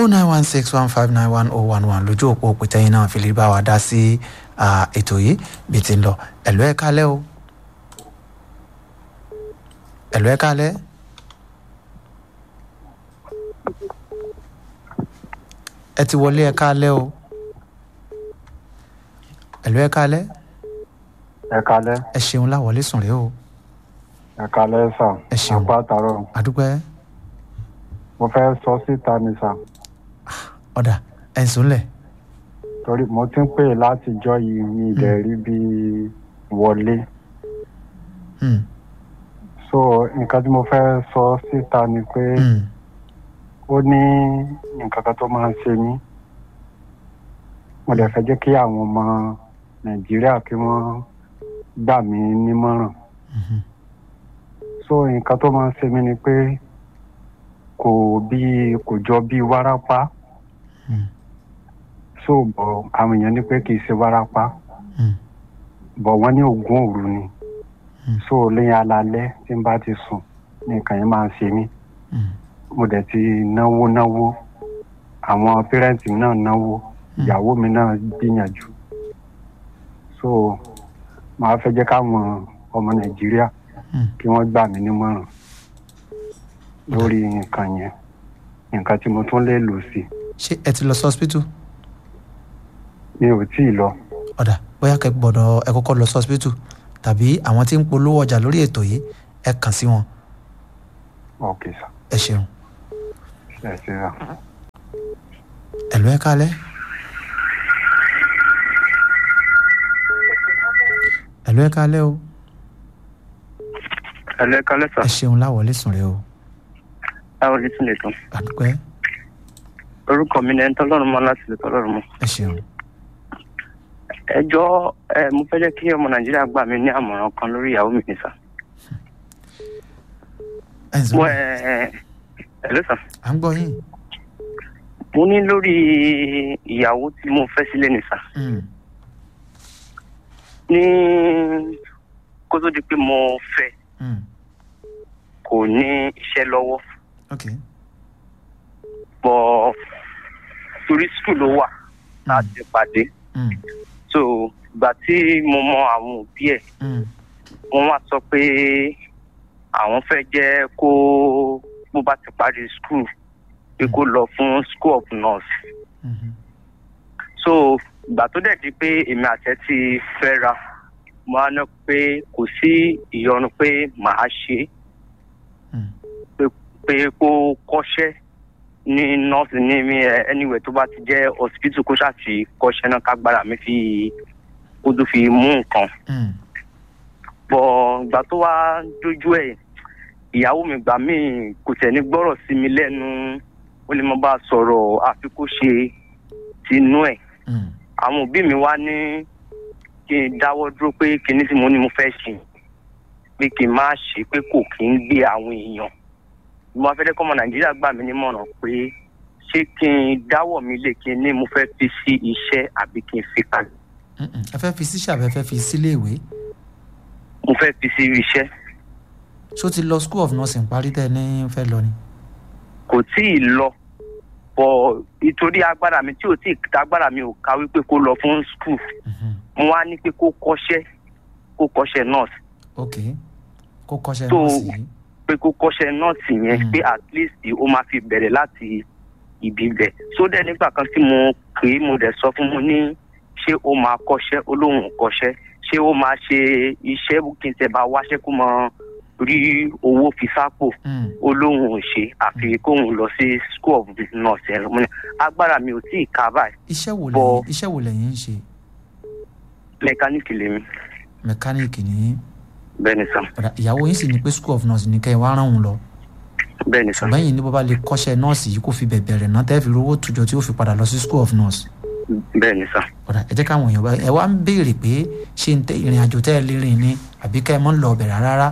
oh nine one six one five nine one oh one one lójú òpó òpìtẹ́yìn náà fi lè bá wa dá sí ètò yìí bí ti ń lọ ẹ̀lú ẹ̀ kálẹ̀ o ẹ̀lú ẹ̀ kálẹ̀. ẹ ti wọlé ẹ kálẹ̀ o ẹ̀lú ẹ̀ kálẹ̀ ẹ kalẹ́ ẹ ṣeun láwọlé sùn rèé o ẹ kalẹ́ sà Ẹ ṣeun. àpá àtàrọ̀ àdúpẹ́ mo fẹ́ sọ síta ni sà ọ̀dà ẹ̀ ń sùn lẹ̀ torí mo ti ń pè látijọ́ yìí mi ìdẹ̀ rí bí wọlé Hmm, so nǹkan tí mo fẹ́ sọ síta ni pé hmm, ó ní nǹkan kan tó máa ń ṣe mí mo dẹ̀ fẹ́ jẹ́ kí àwọn ọmọ nàìjíríà kí wọ́n gbà mí nímọ̀ràn mhm, so nǹkan tó máa ń ṣe mí ni pé kò bí kò jọ bí wárápá hmm, so bọ̀ àwọn èèyàn ní pé kì í ṣe wárápá hmm, bọ̀ wọ́n ní oògùn òru ni Hmm. so lẹ́yìn alalẹ́ tí n bá ti sùn ní nǹkan yẹn máa ń ṣe mí hmm, mo dẹ̀ ti náwó náwó àwọn pẹ́rẹ́ǹtì mi náà náwó ìyàwó mi náà gbìyànjú so màá fẹ́ jẹ́ káwọn ọmọ nàìjíríà hmm. kí wọ́n gbà mí nímọ̀ràn lórí nǹkan yẹn nǹkan tí mo tún lè lò sí ṣé ẹ ti lọ sí hospital mi ò tí ì lọ ọ̀dà bóyá kẹ́ gbọ́dọ̀ ẹ kọ́kọ́ lọ sí hospital tàbí àwọn tí ń polówó ọjà lórí ètò yìí ẹ kàn sí wọn ọ̀kẹ́ sà ẹ ṣeun ẹ ṣe rà. ẹ̀lú ẹ̀ kálẹ̀ ẹ̀lú ẹ̀ kálẹ̀ o ẹlẹ kalẹ sà ẹ ṣeun láwọlé sùn rèé o báwo ni tún lè tán àdúpẹ́ orúkọ mi ni ẹni tọlọ́run mọ láti lè tọlọ́run mọ. ẹ ṣeun ẹjọ́ ẹ mo fẹ́ jẹ́ kí ọmọ nàìjíríà gbà mí ní àmọ̀ràn kan lórí ìyàwó mi ní sà. ẹ ń sùn mo lẹ̀ ẹ ẹ ló sà à ń gbọ́ yín mo ní lórí ìyàwó tí mo fẹ́ sílé ní sà. Hmm, ní kó tó di pé mo fẹ́ hmm, kò ní iṣẹ́ lọ́wọ́ ok bọ̀ torí skul ló wà láti pàdé Hmm, so ìgbà tí mo mọ àwọn òbí ẹ̀ hmm, wọ́n wá sọ pé àwọn fẹ́ jẹ́ kó bó bá ti parí school pé kó lọ fún school of nurse mhm, so ìgbà tó dẹ̀ di pé èmi àtẹ ti fẹ́ ra mo á ná pé kò sí ìyọnu pé màá ṣe hmm, pé kó kọ́ṣẹ́ ní nọ́ọ̀sì ní mi ẹ anywhere tó bá ti jẹ́ hospital kó ṣáà ti kọ́ṣẹ́ náà kágbára mi fi kó tó fi mú nǹkan hmm, bọ̀ ìgbà tó wá dójú ẹ̀ ìyàwó mi gbà mí kò tẹ̀ ní gbọ́rọ̀ sí mi lẹ́nu ó lè má bá a sọ̀rọ̀ àfi kó ṣe tinú ẹ̀ hmm, àwọn òbí mi wá ní kí n dáwọ́ dúró pé kinní tí mo ní mo fẹ́ ṣe pé kí n má ṣe pé kò kí ń gbé àwọn èèyàn mo fẹ́ kọ́ ọmọ nàìjíríà gbà mí nímọ̀ràn pé ṣé kí n dáwọ́ mi lè kí n ní mo fẹ́ fi sí iṣẹ́ àbí kí n fi kalẹ̀ hmm, hmm. ẹ fẹ́ fi sí ṣàbẹ̀ fẹ́ fi sílé ìwé mo fẹ́ fi sí iṣẹ́ ṣó ti lọ school of nursing parí tẹ́ ẹ ní fẹ́ lọ ni kò tí ì lọ bọ̀ ìtorí agbára mi tí ò tí ì agbára mi ò ká wípé kó lọ fún skul Mhm, mo wá ní pé kó kọ́ṣẹ́ kó kọ́ṣẹ́ nurse ok kó kọ́ṣẹ́ So, nọ́ọ̀sì yìí pé kó kọ́ṣẹ́ nọ́ọ̀sì yẹn Mm. pé at least ó máa fi bẹ̀rẹ̀ láti ibi bẹ̀ so dẹ̀ nígbà kan tí mo pè é mo dẹ̀ sọ fún mo ní ṣé ó máa kọ́ṣẹ́ ó lóun ò kọ́ṣẹ́ ṣé ó máa ṣe iṣẹ́ kí n tẹ̀ bá wáṣẹ́ kó mọ rí owó fi sápò Hmm, ó lóun ò ṣe àfi kóun lọ sí school of nurse ẹ̀ mo ní agbára mi ò tí ì ká báyìí iṣẹ́ wo Bọ̀- lẹ́yìn iṣẹ́ wo lẹ́yìn ń ṣe mẹkáníìkì lèmi mẹkáníìkì ní bẹ́ẹ̀ ni sàn ọ̀dà ìyàwó yín sì ní pé school of nurse ní kẹ́ ẹ wá rán òun lọ bẹ́ẹ̀ ni sàn ṣùgbọ́n yìí ní bó bá lè kọ́ṣẹ́ nọ́ọ̀sì yìí kó fi bẹ̀bẹ̀ rẹ̀ náà tẹ́ fi rówó tùjọ tí ó fi padà lọ sí school of nurse bẹ́ẹ̀ ni sàn ọ̀dà ẹ jẹ́ káwọn èèyàn bá ẹ wá ń béèrè pé ṣé ń tẹ ìrìn àjò tẹ́ ẹ lè rìn ni àbí kẹ́ ẹ mọ́ ń lọ ọbẹ̀ rárá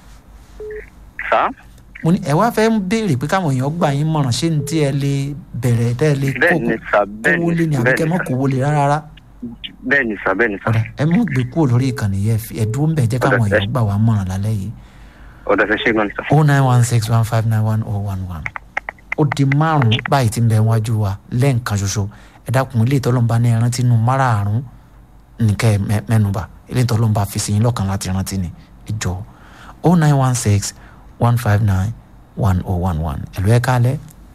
sàn mo ní ẹ wá fẹ́ ń béèrè pé káwọn èèyàn gbà yín mọ̀ràn ṣé ń tí ẹ lè bẹ̀rẹ̀ tẹ́ ẹ lè bẹ́ẹ̀ ni sàn bẹ́ẹ̀ kówó lé ni ni àbí kẹ́ ẹ mọ́ sàn kówó lé rárá bẹ́ẹ̀ ni sàn bẹ́ẹ̀ ni sàn ọ̀dà ẹ mọ̀ gbé kúrò lórí ìkànnì yẹn ẹ dúró ń bẹ̀ jẹ́ káwọn Ọ̀dà, ẹ- èèyàn gbà wá mọ̀ràn lálẹ́ yìí ọ̀dà fẹ́ ṣe gan ni sàn. oh nine one six one five nine one oh one one ó di márùn-ún báyìí tí ń bẹ wájú wa lẹ́ǹkan ṣoṣo ẹ dákun ilé ìtọ́lọ́mùbá ní ẹrántí nù márààrún nìkẹ́ mẹ́nuba ilé ìtọ́lọ́mùbá fi sí yín lọ́kàn láti rántí ni ẹ jọ o nine one six one five nine one oh one one ẹ̀lú ẹ̀ kálẹ̀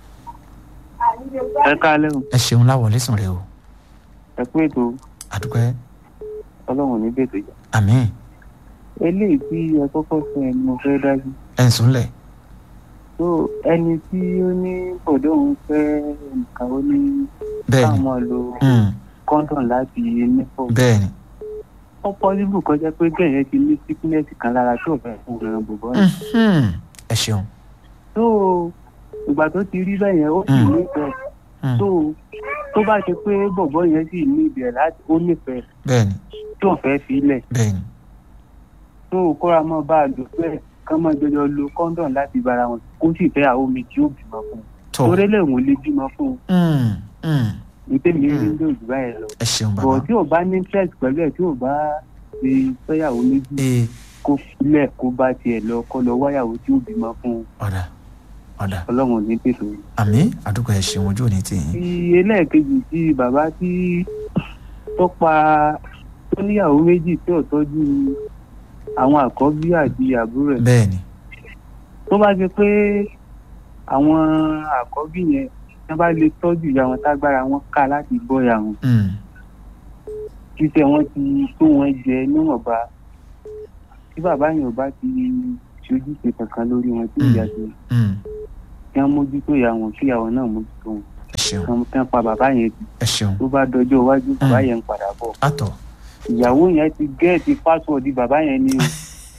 ẹ káalẹ́ o ẹ ṣeun láwọlé sùn rẹ o ẹ kú ètò àdúpẹ́ ọlọ́run ní bètò ìjà àmín eléyìí tí ẹ kọ́kọ́ sọ ẹ ni mo fẹ́ dájú ẹ̀ ń súnlẹ̀ tó ẹni tí ó ní bọ̀dọ̀ òun fẹ́ nǹkan ó ní bẹ́ẹ̀ ni káwọn lo Mm, kọ́ńdọ̀n láti nípò bẹ́ẹ̀ ni ó pọ́sibù kọjá pé bẹ́ẹ̀ yẹn ti ní síkúnẹ́sì kan lára tó fẹ́ fún ìran bòbọ́ yẹn Mhm. ẹ ṣeun tó ìgbà tó ti rí bẹ́ẹ̀ yẹn ó sì Mm. nífẹ̀ẹ́ Mm, tó tó bá ṣe pé bọ̀bọ́ yẹn sì ní ibẹ̀ láti ó nífẹ̀ẹ́ bẹ́ẹ̀ ni tó fẹ́ filẹ̀ bẹ́ẹ̀ ni tó kóra mọ́ bá a lò pẹ́ kán mọ́ jọjọ lo kọ́ńdọ̀n láti bára wọn kó sì fẹ́ àwọn omi tí ó bímọ fún un tó torí lẹ́wọ̀n lè bímọ fún un Mm, mm, ìtẹ́mi Mm. rí lóòjù báyẹn lọ. ẹ ṣeun bọ̀ bàbá tí ò bá ní interest pẹ̀lú ẹ̀ tí ò bá ṣe fẹ́yàwó méjì ee kó filẹ̀ kó bá tiẹ̀ lọ kó lọ wáyàwó tí ó bímọ fún un ọ̀dà ọ̀dà ọlọ́run ò ní pèsè. àmín àdúgbò ẹ ṣeun ojú òní tì ti yín ẹlẹ́ẹ̀kejì tí bàbá tí tó pa tó níyàwó méjì tí ò tọ́jú àwọn àkọ́bí àti àbúrò ẹ̀ bẹ́ẹ̀ ni tó bá ṣe pé àwọn àkọ́bí yẹn wọ́n bá lè tọ́jú ìyá wọn tágbára wọn ká láti bọ́ ìyá wọn Mm, títẹ̀ wọn ti tó wọn jẹ níwọ̀nba tí bàbá yẹn ò bá ti ṣojúṣe kankan lórí wọn tí ìyá ti mm, kí wọ́n mójútó ìyá wọn kí ìyàwó náà mójútó wọn ẹ ṣeun kí wọ́n- kí wọ́n pa bàbá yẹn tì ẹ ṣeun tó bá dọjọ́ iwájú bàbá yẹn ń padà bọ̀ àtọ̀ ìyàwó yẹn ti gẹ́ẹ̀tì pásọ̀dì bàbá yẹn ni o.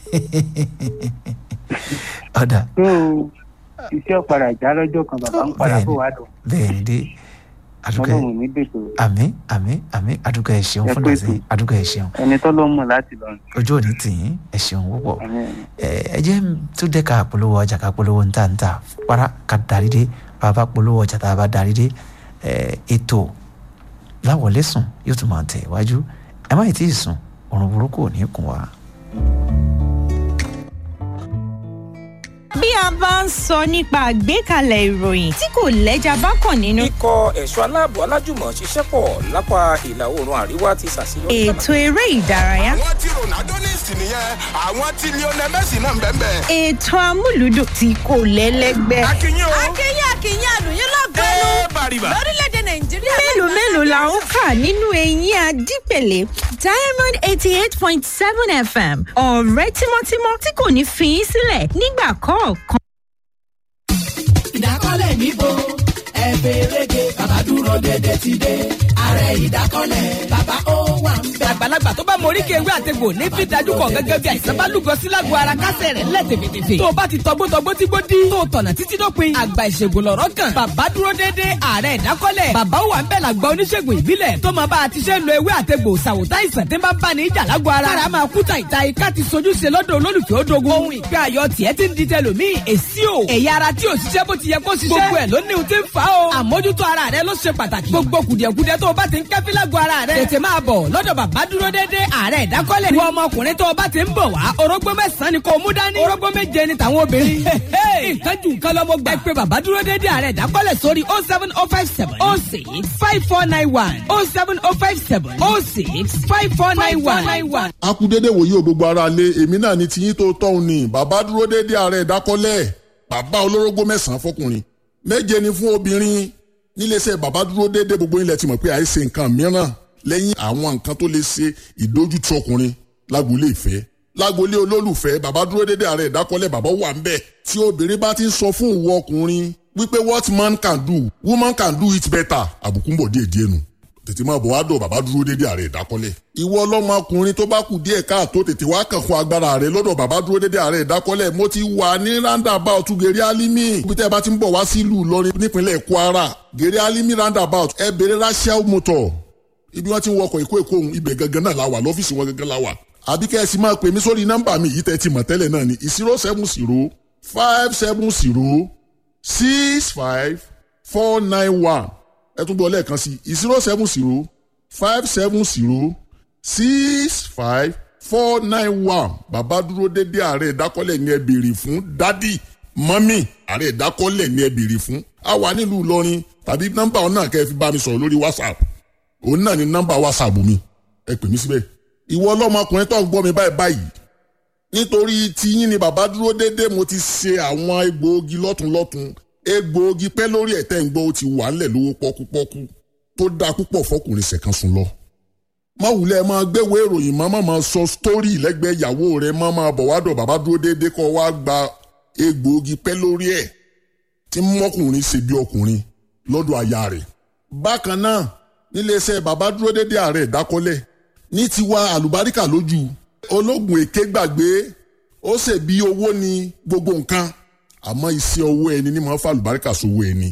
ọ̀dà tó iṣẹ́ ọ̀padà já lọ́jọ́ kan bàbá ń padà bọ̀ wá dùn bẹ́ẹ̀ ni dé àdúgbò ẹ ọlọ́run ní bètò àmín àmín àmín àdúgbò ẹ ṣeun Ẹ fún pé dàsí ètò. àdúgbò ẹ ṣeun ẹni tó lọ́ mọ̀ láti lọ. ojú òní tì yín ẹ ṣeun púpọ̀ ẹ ẹ jẹ́ tó dé ká polówó ọjà ká polówó ń tà ń tà para ká darí dé bàbá polówó ọjà tá a bá darí dé ẹ ètò láwọlé sùn yóò tún máa tẹ̀ iwájú ẹ má yìí tí ì sùn òrùn burúkú ò ní kùn wá. bí a bá ń sọ nípa àgbékalẹ̀ ìròyìn tí kò lẹ́jà bá kàn nínú. ikọ̀ ẹ̀ṣọ́ aláàbò alájùmọ̀ ṣiṣẹ́ pọ̀ lápá ìlà oòrùn àríwá ti ṣàṣeyọrí. ètò eré ìdárayá. àwọn tí ronaldo ní ìsìn nìyẹn àwọn tí lionel messi náà ń bẹ́ẹ̀ bẹ́ẹ̀. ètò amúlùdùn tí kò lẹ́lẹ́gbẹ́. akínyìn o akínyìn akínyìn àlùyìn lọ́gọ́nù ẹ bàrìbà. lórílẹ̀‐èdè nàìjíríà. mélòó mélòó la ń kà nínú eyín adípèlé diamond eighty eight point seven fm ọ̀rẹ́ tímọ́tímọ́ tí kò ní fi í sílẹ̀ nígbà kọ̀ọ̀kan. ìdákọ́lẹ̀ níbo ẹ fèrègé bàbá dúró dédé ti dé ààrẹ ìdákọ́lẹ̀ bàbá ó wà ń bẹ̀. àgbàlagbà tó bá morí kéwé àtegbò ní fi dájú kọ gẹ́gẹ́ bí àìsàn bá lúgọ sí lágbo ara kásẹ̀ rẹ̀ lẹ̀ tèfètèfè. tó o bá ti tọgbótọgbó tí gbó dí. tó o tọ̀nà títí dópin. àgbà ìṣègùn lọ̀rọ̀ kan. bàbá dúró déédéé ààrẹ ìdákọ́lẹ̀. bàbá ó wà ń bẹ̀ làgbà oníṣègùn ìbílẹ̀. tó máa bá a ti ṣe ń lo ewé àtegbò ṣàwòtá ìsàn tí ń bá ń bá ní ìjà lágbo ara. kára máa kú tàìta ika ti sojú ṣe lọ́dọ̀ olólùfẹ́ odogun. ohun ìgbé ayọ̀ tiẹ̀ ti ń di tẹlòmíì èsì o. ẹ̀yà ara tí ò ṣiṣẹ́ bó ti yẹ kó ṣiṣẹ́. gbogbo ẹ̀ ló ní ohun tí ń fa o. àmójútó ara rẹ ló ṣe pàtàkì. gbogbo kùdìẹ̀kudiẹ tó o bá ti ń kẹ́fí lágbo ara rẹ. tètè máa bọ̀ lọ́dọ̀ bàbá dúró déédéé ààrẹ ìdákọ́lẹ̀. wọ ọmọkùnrin tó o bá ti ń bọ̀ wá orógbó mẹ́sàn-án ni kò mú dání. orógbó méje ni tàwọn obìnrin. nǹkan jù nǹkan lọ́mọ gbà. ẹ pé bàbá dúró déédéé ààrẹ ìdákọ́lẹ̀ sórí oh seven oh five seven oh six five four nine one oh seven oh five seven oh six five four nine one. a kú dédé wòye o gbogbo ara lé èmi náà ni tiyín tó tọ́hún ni bàbá dúró dédé ààrẹ ìdákọ́lẹ̀ bàbá olórógbó mẹ́sàn-án fọkùnrin méje ni fún obìnrin níléeṣẹ́ bàbá dúró dédé gbogbo ilẹ̀ ti mọ̀ pé àìsè nǹkan mìíràn lẹ́yìn àwọn nǹkan tó lè ṣe ìdójútì ọkùnrin lágboolé ìfẹ́ lágboolé olólùfẹ́ bàbá dúró dédé ààrẹ ìdákọ́lẹ̀ bàbá wà ń bẹ̀ tí obìnrin bá ti ń sọ fún ìwọ ọkùnrin wípé what man can do woman can do it better àbùkù ń bọ̀ díẹ̀ díẹ̀ nù tètè máa bọ̀ wá dọ̀ bàbá dúró dédé ààrẹ ìdákọ́lẹ̀. ìwọ ọlọ́mọkùnrin tó bá kù díẹ̀ káàtó tètè wá kàn fún agbára rẹ lọ́dọ̀ bàbá dúró dédé ààrẹ ìdákọ́lẹ̀ mo ti wà ní roundabout gèrè alimi ibi tẹ́ ẹ bá ti ń bọ̀ wá sílùú Ìlọrin nípínlẹ̀ Kwara gèrè alimi roundabout ẹ bèrè rachel motor ibi wọ́n ti ń wọkọ̀ ìkó èkó ohun ibẹ̀ gangan náà la wà lọ́fíìsì wọn gangan la wà àbí kẹ́ ẹ sì máa pè mí sórí nọ́mbà mi yìí tẹ́ ti mọ̀ tẹ́lẹ̀ náà ni zero seven zero five seven zero six five four nine one ẹ tún gbọ́ lẹ́ẹ̀kan sí zero seven zero five seven zero six five four nine one bàbá dúró dédé ààrẹ ìdákọ́lẹ̀ ni ẹ béèrè fún dádì mọ́mì ààrẹ ìdákọ́lẹ̀ ni ẹ béèrè fún a wà nílùú ìlọrin tàbí nọ́mbà ọ̀nà kẹ́ ẹ fi bá mi sọ̀rọ̀ lórí whatsapp òun náà ni nọ́mbà whatsapp mi ẹ pè mí síbẹ̀ ìwọ ọlọ́mọkùnrin tó ń gbọ́ mi báyìí báyìí nítorí tiyín ni bàbá dúró déédéé mo ti ṣe àwọn egbòogi lọ́tunlọ́tun egbòogi pẹ́ lórí ẹ̀tẹ́ ń gbọ́ ó ti wà ńlẹ̀ lówó pọ́kúpọ́kú tó dáa púpọ̀ fọkùnrin ṣẹ̀kan sùn lọ. má wulẹ̀ máa gbéwèé ìròyìn má máa sọ sítórì lẹ́gbẹ̀ẹ́ ìyàwó rẹ̀ má máa bọ̀ wá dọ̀ bàbá dúró déédéé kọ́ wá gba egbòogi pẹ́ lórí ẹ̀ tí mọ́kùnrin ṣe bí ọkùnrin lọ́dọ̀ aya rẹ̀. bákan náà níléeṣẹ́ bàbá dúró déédéé ààrẹ ìdákọ́lẹ̀ ní tiwa àlùbáríkà lójú ológun èké gbàgbé ó ṣe bí owó ni gbogbo nǹkan àmọ́ iṣẹ́ owó ẹni ní máa ń fa àlùbáríkà sówó ẹni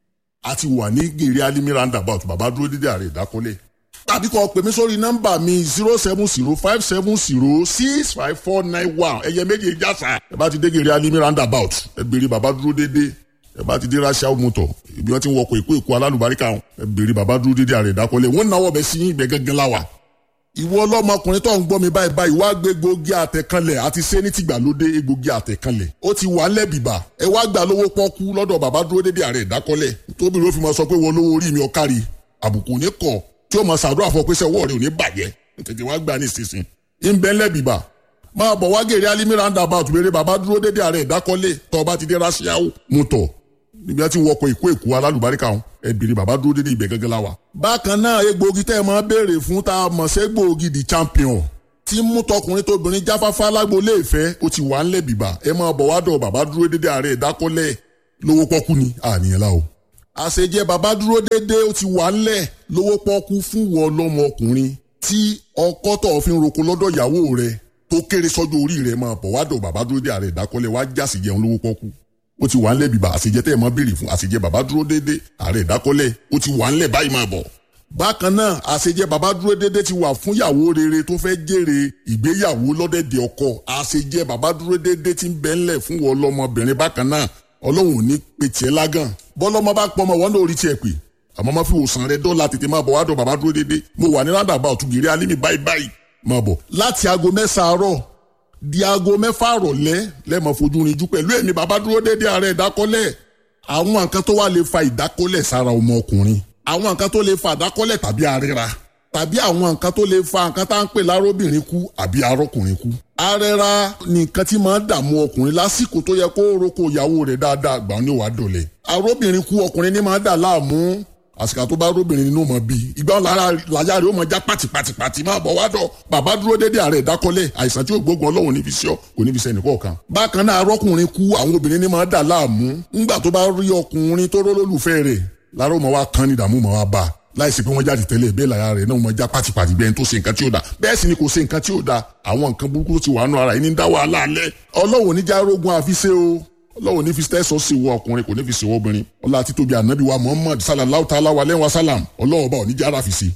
a ti wà ní gèrè alimi roundabout bàbá dúró dédé ààrẹ ìdákọ́lẹ̀ tàbí kọ́ pèmí sórí nọ́mbà mi zero seven zero five seven zero six five four nine one ẹ̀yẹ méje jásà ẹ bá ti dé gèrè alimi roundabout ẹ béèrè bàbá dúró dédé ẹ bá ti dé rásíà mọ́tò ibi wọn ti ń wọkọ̀ èkó èkó alálùbáríkà ẹ béèrè bàbá dúró dédé ààrẹ ìdákọ́lẹ̀ wọ́n náwó bẹ sí ibẹ̀ gángan láwà ìwọ ọlọ́mọkùnrin tó ń gbọ́ mi báyìí báyìí wá gbé egbògi àtẹ̀kanlẹ̀ àti ṣé ní tìgbàlódé egbògi àtẹ̀kanlẹ̀ ó ti wà lẹ́bìbà ẹ wá gbà lówó pọ́kú lọ́dọ̀ bàbá dúró dédé ààrẹ ìdákọ́lẹ̀ tóbi ló fi máa sọ pé wọ́n lówó orí mi ọ̀kárí àbùkù ní kọ̀ tí ó máa ṣàdúrà fún ọ pé sẹ́wọ́ rẹ̀ ò ní bàjẹ́ tètè wá gbà ní ìsinsìn ń bẹ́ lẹ́bìbà máa bọ̀ wá gèrè alimi roundabout béèrè bàbá dúró dédé ààrẹ ìdákọ́lẹ̀ tó bá ti dé rásíáwó mú tọ̀ níbi tí wọ́n wọkọ̀ ìkó èkó alálùbáríkà wọn ẹbìrì bàbá dúró dédé ibẹ̀ gẹ́gẹ́ la wa. bákan náà egbòogi tẹ́ ẹ máa béèrè fún tá a mọ̀ sí egbòogi the champion tí mú tọkùnrin tóbìnrin jáfáfá lágboolé ìfẹ́ ó ti wà ńlẹ̀ bìbà ẹ máa bọ̀ wá dọ̀ bàbá dúró dédé ààrẹ ìdákọ́lẹ̀ lówó pọ́kú ni àníyàn la o. àṣejẹ bàbá dúró dédé ó ti wà ńlẹ̀ lówó pọ́kú fún wọn lọ́mọ ọkùnrin tí ọkọ tó fi ń roko lọ́dọ̀ ìyàwó rẹ̀ tó kéré sọ́jọ́ orí rẹ̀ máa bọ̀ wá dọ̀ bàbá dúró dédé ààrẹ ìdákọ́lẹ̀ wá jásì jẹun lówó pọ́kú ó ti wà ńlẹ̀ bíbá àṣejẹ tẹ́ ẹ mọ́ béèrè fún àṣejẹ bàbá dúró déédéé ààrẹ ìdákọ́lẹ̀ ó ti wà ńlẹ̀ báyìí máa bọ̀. bákan náà àṣejẹ bàbá dúró déédéé ti wà fún ìyàwó rere tó fẹ́ jèrè ìgbéyàwó lọ́dẹ̀dẹ̀ ọkọ àṣejẹ bàbá dúró déédéé ti ń bẹ ńlẹ̀ fún wọn lọ́mọbìnrin bákan náà ọlọ́run ò ní pe tiẹ̀ lágàn bọ́lọ́mọ bá pọ̀ mọ́ wọn náà orí tiẹ̀ pè àmọ́ má fi wòsàn rẹ dọ́là tètè máa bọ̀ wá dọ̀ bàbá dúró déédéé mo wà ní rádàbà ọ̀túgìrì alímì báyìí báyìí máa bọ̀ láti aago mẹ́sàn-án àárọ̀ di aago mẹ́fà rọ̀lẹ́ lẹ́mọ̀ fojú rinjú pẹ̀lú ẹ̀mí bàbá dúró déédéé ààrẹ ìdákọ́lẹ̀ àwọn nǹkan tó wà lè fa ìdákọ́lẹ̀ sára ọmọ ọkùnrin àwọn nǹkan tó lè fa ìdákọ́lẹ̀ tàbí àríra tàbí àwọn nǹkan tó lè fa nǹkan tá à ń pè lárobìnrin kú àbí arọ́kùnrin kú. arẹra ni nǹkan tí máa ń dààmú ọkùnrin lásìkò tó yẹ kó roko ìyàwó rẹ̀ dáadáa gbà ní wàá dọ̀lẹ̀. arọ́bìnrin kú ọkùnrin ní máa ń dà láàmú àsìkò tó bá róbìnrin nínú mọ bíi ìgbà lára làyà rẹ ó mọ já pàtìpàtìpàtì máa bọ̀ wá dọ̀ bàbá dúró dédé ààrẹ ìdákọ́lẹ̀ àìsàn tí ó gbógun ọlọ́run níbi sí ọ kò níbi sẹ́ni kọ̀ọ̀kan. bákan náà arọ́kùnrin kú àwọn obìnrin ní máa dà láàmú ńgbà tó bá rí ọkùnrin tó rólólùfẹ́ rẹ̀ lára ó mọ wá kan ní ìdààmú mọ wá bá a láìsí pé wọ́n jáde tẹ́lẹ̀ bẹ́ẹ̀ lára rẹ̀ náà wọ́n já pàtìpàtì bẹ́ẹ̀ tó ṣe nǹkan tí ó da bẹ́ẹ̀ sì ni kò ṣe nǹkan tí ó da àwọn nǹkan burúkú tó ti wà nù ara yìí ní dá wàhálà alẹ́ ọlọ́wọ́ oníjà rogun àfiṣe o ọlọ́wọ́ ní fi tẹ́sán sí wọ ọkùnrin kò ní fi sí wọ obìnrin ọlá títóbi ànábì wa muhammad sallallahu ta'ala wa lẹ́wọ̀n salam ọlọ́wọ́ bá oníjà ara fi sí.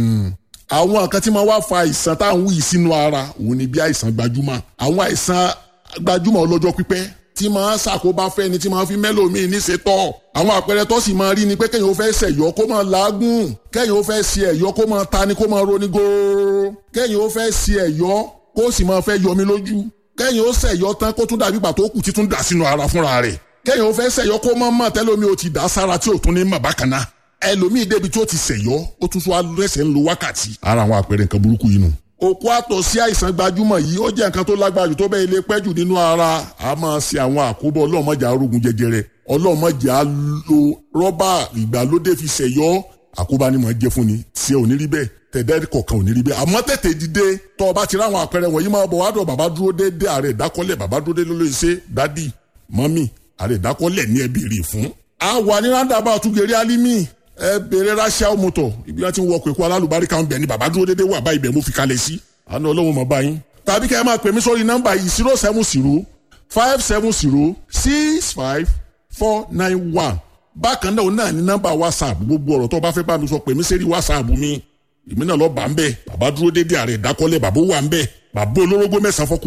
àwọn nǹkan tí máa wá fa àìsàn tá à ń wí sínú ara òun ni bí àìsàn gbajúmọ̀ àwọn àìsàn gbajúmọ̀ ọlọ́jọ́ pípẹ́ tí máa ṣàkóbá fẹ́ni tí máa fi mẹ́lòmíì níṣetọ́ àwọn àpẹẹrẹ tó sì máa rí ni pé kẹ́yìn ó fẹ́ ṣẹ̀yọ́ kó máa làágùn kẹ́yìn ó fẹ́ ṣe ẹ̀yọ́ kó máa ta ni kó máa roni góóró kẹ́yìn ó fẹ́ ṣe ẹ̀yọ́ kó sì máa fẹ́ yọmi lójú kẹ́yìn ó ṣẹ̀yọ́ tán kó tún dàbí pàtó kù títún dà sínú ara fúnra rẹ̀ kẹ́yìn ó fẹ́ ṣẹ̀yọ́ kó máa mọ̀ tẹ́lómi ó ti dà sára tí ò tún ní mọ̀ bákan náà ẹlòmíì débi tí ó ti ṣẹ̀yọ́ ó tún tún alẹ́sẹ̀ ń lo wákàtí. ara àwọn àpẹẹrẹ nǹkan burúkú yìí nù. òkú àtọ̀ sí àìsàn gbajúmọ̀ yìí ó jẹ́ nǹkan tó lágbára jù tó bẹ́ẹ̀ lè pẹ́ jù nínú ara a máa ṣe àwọn àkóbọ̀ ọlọ́mọdé arógun jẹjẹrẹ ọlọ́mọdé á lo rọ́bà ìgbàlódé fi ṣẹ̀yọ́ àkóbá ni mò ń jẹ́ fún ni tí ò ní rí bẹ́ẹ̀ tẹ̀dẹ́ kọ̀ọ̀kan ò ní rí bẹ́ẹ̀ àmọ́ tètè dìde tọ́ ọ bá ti ráwọn àpẹẹrẹ wọ̀nyí máa bọ̀ wá dọ̀ bàbá dúró déédé ààrẹ ìdákọ́lẹ̀ bàbá dúró déédé ló lè ṣe dádì mọ́mì ààrẹ ìdákọ́lẹ̀ ní ẹbí rè fún. a wà ní rándàbà àtúgẹ̀rẹ́ alimi ẹ bèrè ráṣíà mọ́tò ibi wọn ti ń wọkọ̀ èkó alálùbáríkà ń bẹ̀ ni bàbá dúró déédé wà báyìí bẹ̀ mo fi kalẹ̀ sí àná ọlọ́run mọ̀ báyìí. tàbí kẹ́ ẹ máa pè mí sórí nọ́mbà yìí zero seven zero five seven zero six five four nine one bákan náà náà ní nọ́mbà whatsapp gbogbo ọ̀rọ̀ tó o bá fẹ́ bá mi sọ pè mí sẹ́rí whatsapp mi èmi náà lọ bá ń bẹ̀ bàbá dúró déédé ààrẹ ìdákọ́lẹ̀ bàbá wà ń bẹ̀ bàbá olórógbó mẹ́sàn-án fọkùnrin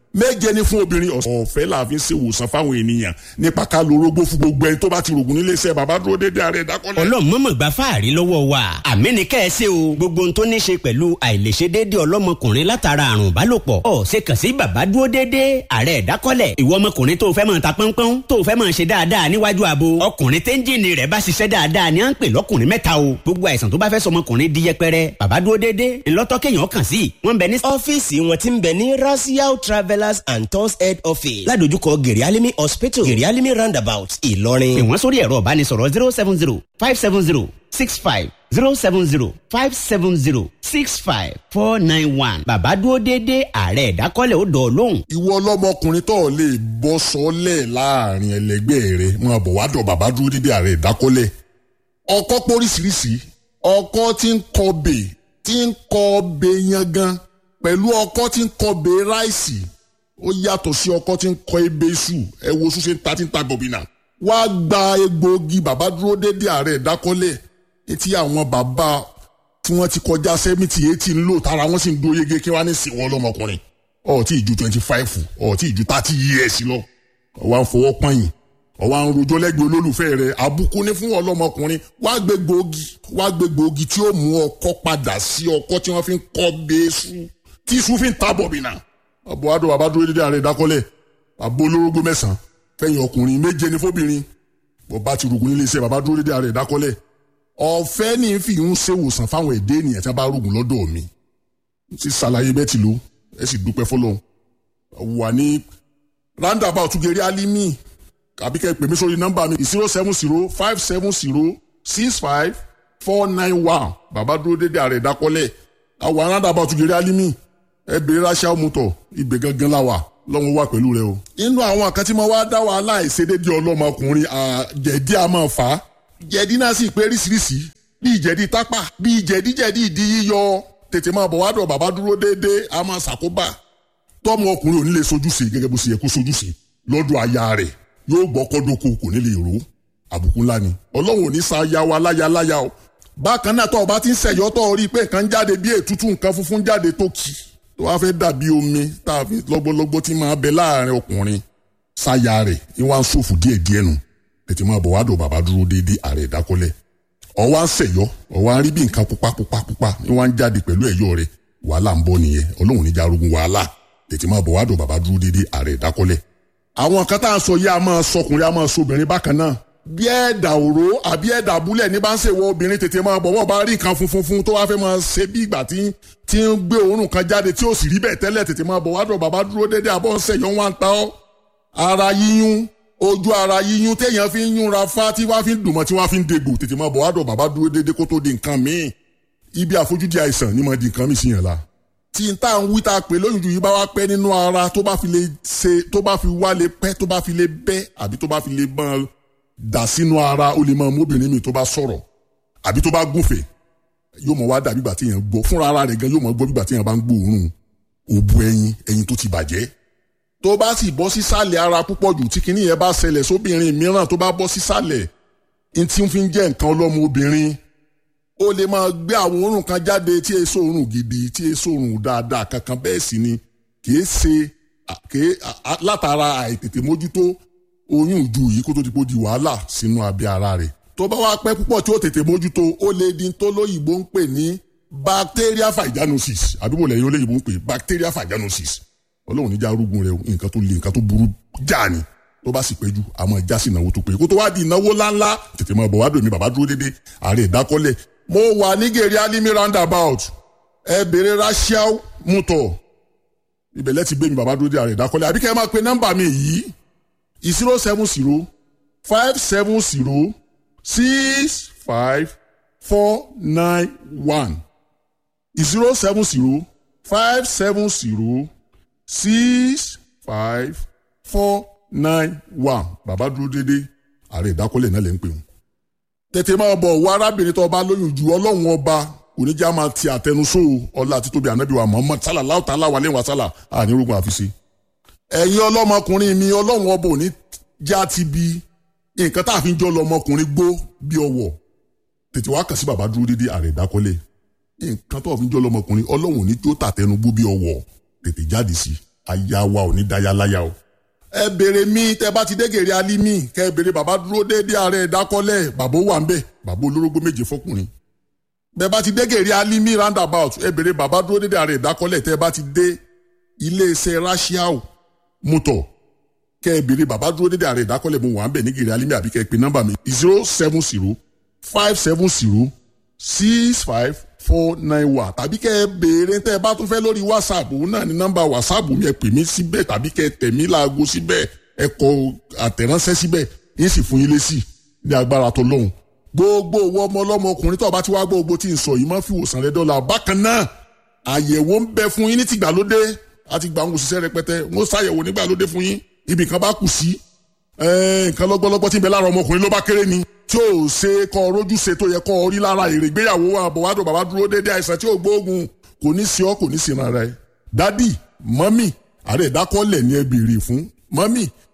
méje ni fún obìnrin ọ̀fẹ́ la fi ń ṣe ìwòsàn fáwọn ènìyàn nípa ká lo orógbó fún gbogbo ẹni tó bá ti rògùn nílé iṣẹ́ bàbá dúró déédéé ààrẹ ìdákọ́lẹ̀. ọlọ́mọ̀mọ̀ gba fáàrí lọ́wọ́ wa àmì ní kẹ́ ẹ ṣe o gbogbo ohun tó ní ṣe pẹ̀lú àìlèṣe déédéé ọlọ́mọkùnrin látara àrùn ìbálòpọ̀ ọ̀ ṣe kàn sí bàbá dúró déédéé ààrẹ ìdákọ́lẹ̀ ìwọ ọmọkùnrin tó fẹ́ máa ta pọ́npọ́n tó fẹ́ máa ṣe dáadáa níwájú abo ọkùnrin téńjìnì rẹ̀ bá ṣiṣẹ́ dáadáa ni à ń pè lọ́kùnrin mẹ́ta o gbogbo àìsàn tó bá fẹ́ sọmọkùnrin di yẹpẹrẹ bàbá dúró déédéé ńlọ́tọ́ kéèyàn kàn sí wọ́n bẹ ní. ọ́fíìsì wọn ti ń bẹ ní rasiao travellers and tours head office ládojúkọ gèrèálímì hospital gèrèálímì roundabout ìlọrin. pè wọ́n sórí ẹ̀rọ ìbánisọ̀rọ̀ zero seven zero five seven zero six five zero seven zero five seven zero six five four nine one bàbá dúró déédéé ààrẹ ìdákọ́lẹ̀ ó dọ̀ lóhùn. ìwọ ọlọ́mọkùnrin tó lè bọ́ sọ́lẹ̀ láàrin ẹlẹgbẹ́ rẹ máa bọ̀ wá dọ̀ bàbá dúró déédéé ààrẹ ìdákọ́lẹ̀ ọkọ́ póríṣiríṣi ọkọ́ tí ń kọbè tí ń kọbè yangan pẹ̀lú ọkọ́ tí ń kọbè ráìsì ó yàtọ̀ sí ọkọ́ tí ń kọ ebè iṣu ẹ wo ṣúṣe ta tí ń ta bọ̀bìnà wá gba egbòogi bàbá dúró déédéé ààrẹ ìdákọ́lẹ̀ etí àwọn bàbá tí wọ́n ti kọjá sẹ́mìtì eighty ń lò tára wọ́n sì ń dó yege kí wọ́n á ní sìn wọ́n lọ́mọkùnrin ọ̀ tí ì ju twenty five ọ̀ tí ì ju thirty years lọ ọ̀wá ń fọwọ́ pọ́yìn ọ̀wá ń rojọ́ lẹ́gbẹ̀ẹ́ olólùfẹ́ rẹ̀ àbùkù ní fún ọlọ́mọkùnrin wá gbé gbòógì wá gbé gbòógì tí ó mú ọkọ́ padà sí ọkọ́ tí wọ́n fi ń kọ́ bẹ́ẹ́sù tí iṣu fi ń ta bọ̀bìnà ọ̀bọ̀ adó bàbá dúró dédé ààrẹ ìdákọ́lẹ̀ àbó olórógbó mẹ́sàn-án fẹ̀yìn ọkùnrin méje ní fóbìnrin bọ̀bá ti rògùn nílé iṣẹ́ bàbá dúró dédé ààrẹ ìdákọ́lẹ̀ ọ̀fẹ́ ní fi ń ṣèwòsàn fáwọn èdè ènìyàn tí wọ́n bá rògùn lọ́dọ̀ mi ti ṣàlàyé bẹ́ẹ̀ ti lò ẹ sì dúpẹ́ fọlọ́run wà ní roundabout gèrè alimi àbí kẹ́ ẹ pè mí sórí nọ́mbà mi zero seven zero five seven zero six five four nine one bàbá dúró dédé ààrẹ ìdákọ́lẹ̀ àwọn roundabout gèrè alimi ẹ bèrè ráṣà mọ́tò ibẹ̀ gangan la wà lọ́wọ́ wà pẹ̀lú rẹ o. inú àwọn kan tí mo wá dá wàhálà ìṣedédé ọlọ́mọkùnrin jẹ̀dí a máa fà á jẹ̀dí náà sì pé ríṣiríṣi bíi jẹ̀dí tápà bíi jẹ̀díjẹ̀dí ìdí yíyọ tètè máa bọ̀ wá dọ̀ bàbá dúró déédéé a máa ṣàkóbá tọ́mọ ọkùnrin ò ní lè sojúṣe gẹ́gẹ́ bó ṣe yẹ kó sojúṣe lọ́dọ̀ aya rẹ̀ yóò gbọ́ kọ́dọ̀kọ kò ní lè rò àbùkù ńlá ni ọlọ́run ò ní sa aya wa láya láya o bákan náà tọ́ ọba ti ń ṣẹ̀yọ́ tọ́ ọ rí i pé nǹkan jáde bí ètútù nǹkan funfun jáde tó kì tó wá fẹ́ dàbí omi tá a fi lọ́gbọ́lọ́gbọ́ tí máa bẹ láàrin ọkùnrin sáya rẹ̀ ní wàá ń ṣòfò díẹ̀ díẹ̀ nù tètè máa bọ̀ wá dọ̀ bàbá dúró déédéé ààrẹ ìdákọ́lẹ̀ ọwọ́ à ń ṣẹ̀yọ́ ọwọ́ à ń rí bí nǹkan pupa pupa pupa ní wọ́n á ń jáde pẹ̀lú ẹ̀yọ́ rẹ̀ wàhálà ń bọ̀ nìyẹn ọlọ́run níjà arógun wàhálà tètè máa bọ̀ wá dọ̀ bàbá dúró déédéé ààrẹ ìdákọ́lẹ̀ àwọn kan tá à ń sọ yìí a máa sọkùnrin a máa sọbìnrin bákan náà bí ẹ̀dà òró àbí ẹ̀dà abúlẹ̀ ní bá ń ṣèwọ obìnrin tètè máa bọ̀ wọ́n bá rí nǹkan funfun fun tó wá fẹ́ máa ṣe bí ìgbà tí tí ń gbé òórùn kan jáde tí ó sì rí bẹ́ẹ̀ tẹ́lẹ̀ tètè máa bọ̀ wá dọ̀ bàbá dúró déédéé àbọ̀ ń ṣẹ̀yọ́ wọn ta ọ́ ara yíyún ojú ara yíyún téèyàn fi ń yúnra fá tí wọ́n fi ń dùnmọ́ tí wọ́n fi ń degbò tètè máa bọ̀ wá dọ̀ bàbá dúró déédéé kó tó di nǹkan míì ibi àfojúdi àìsàn ni mo di nǹkan míì sí yẹn la tí n tá à ń wí tá a pè lóyún ju yìí bá wá pẹ́ nínú ara tó bá fi lè ṣe tó bá fi wá lè pẹ́ tó bá fi lè bẹ́ àbí tó bá fi lè mọ́ dà sínú ara ó lè máa móbìnrin mi tó bá sọ̀rọ̀ àbí tó bá gúnfè yóò mọ̀ wá dà bí ìgbà tí yẹn gbọ́ fúnra ara rẹ̀ gan yóò mọ̀ gbọ́ bí ìgbà tí yẹn bá ń gbóòórùn òbu ẹyin ẹyin tó ti bàjẹ́ tó bá sì bọ́ sísàlẹ̀ ara púpọ̀ jù tí kinní yẹn bá ṣẹlẹ̀ sóbìnrin mìíràn tó bá bọ́ sísàlẹ̀ n tí ń fi jẹ́ nǹkan ọlọ́mọ obìnrin ó lè máa gbé àwọn òórùn kan jáde tí èso òórùn gidi tí èso òórùn dáadáa kankan bẹ́ẹ̀ sì ni kìí ṣe kìí látara àìtètè mójútó oyún ìju yìí kó tó ti kó di wàhálà sínú abẹ́ ara rẹ̀ tó bá wá pẹ́ púpọ̀ tí ó tètè mójútó ó lè di tó lóyìnbó ń pè ní bacteria vaginosis àbíbò lẹ́yìn olóyìnbó ń pè bacteria vaginosis ọlọ́run níjà arúgbó rẹ nǹkan tó le nǹkan tó burú já ni tó bá sì péjú àmọ́ ìjà sí ìnáwó tó pé kó tó wá di ìnáwó ńláńlá tètè máa bọ̀ wá dòmí bàbá dúró dédé ààrẹ ìdákọ́lẹ̀ mo wà ní gèrè alimi roundabout ẹ bèrè rachel mutọ ibẹ̀ lẹ́tì gbé mi bàbá dúró dé ààrẹ ìdákọ́lẹ̀ àbí kẹ́ ẹ máa pe nọ́mbà mi yìí zero seven zero five seven zero six five four nine one zero seven zero five seven zero six five four nine one bàbá dúró dédé ààrẹ ìdákọ́lẹ̀ náà lè ń pè wọ́n. tètè máa bọ̀ wọ arábìnrin tó bá lóyún ju ọlọ́run ọba oníjà máa ti àtẹnusó ọlá àti tóbi ànábì wa Muhammad sálà láwùtà aláwa lẹ́wọ̀n sálà ànírógun àfiṣe. ẹ̀yin ọlọ́mọkùnrin mi ọlọ́run ọba òní já ti bi nǹkan tá a fi ń jọ lọmọkùnrin gbó bí ọwọ́ tètè wá kàn sí bàbá dúró dédé ààrẹ ìdákọ́lẹ̀ nǹkan tó fi ń jọ lọmọkùnrin ọlọ́run òní tó tàtẹnugbó bí ọwọ́ tètè jáde sí aya wa ò ní daya láya o. ẹ béèrè mi tẹ bá ti dé gèrè alimi kẹ ẹ béèrè bàbá dúró déédéé ààrẹ ìdákọ́lẹ̀ bàbá ó wà ń bẹ̀ bàbá olórógbó méje fọkùnrin. bẹ bá ti dé gèrè alimi roundabout ẹ béèrè bàbá dúró déédéé ààrẹ ìdákọ́lẹ̀ tẹ bá ti dé iléeṣẹ́ rashiao mọ́tò kẹ ẹ béèrè bàbá dúró déédéé ààrẹ ìdákọ́lẹ̀ mo wà ń bẹ̀ ní gèrè alimi àbí kẹ ẹ pe nọ́mbà mi zero seven zero five seven zero six five four nine one tàbí kẹ́ ẹ béèrè tẹ́ ẹ bá tún fẹ́ lórí whatsapp òun náà ní nọ́mbà whatsapp mi ẹ pè mí síbẹ̀ tàbí kẹ́ ẹ tẹ̀ mí láago síbẹ̀ ẹ kọ àtẹ̀ránṣẹ́ síbẹ̀ yín sì fún yín lésì ní agbára tó lóhùn. gbogbo owó ọmọ ọlọ́mọ ọkùnrin tó o bá ti wá gbogbo tí ń sọ yìí máa fi wòsàn rẹ dọ́là bákan náà àyẹ̀wò ń bẹ fún yín ní tìgbàlódé àti gbà ń òṣìṣẹ́ rẹpẹtẹ wọ́n ṣàyẹ̀wò nígbàlódé fún yín ibì kan bá kù sí nǹkan lọ́gbọ́lọ́gbọ́ tí ń bẹ lára ọmọkùnrin ló bá kéré ni tí ò ṣe kọ́ rójú ṣe tó yẹ kọ́ rí lára èrè ìgbéyàwó àbọ̀wádùn bàbá dúró déédéé àìsàn tí ò gbóògùn kò ní sí ọ kò ní sí rárá ẹ. dádì mọ́mì ààrẹ ìdákọ́lẹ̀ ni ẹ béèrè fún mọ́mì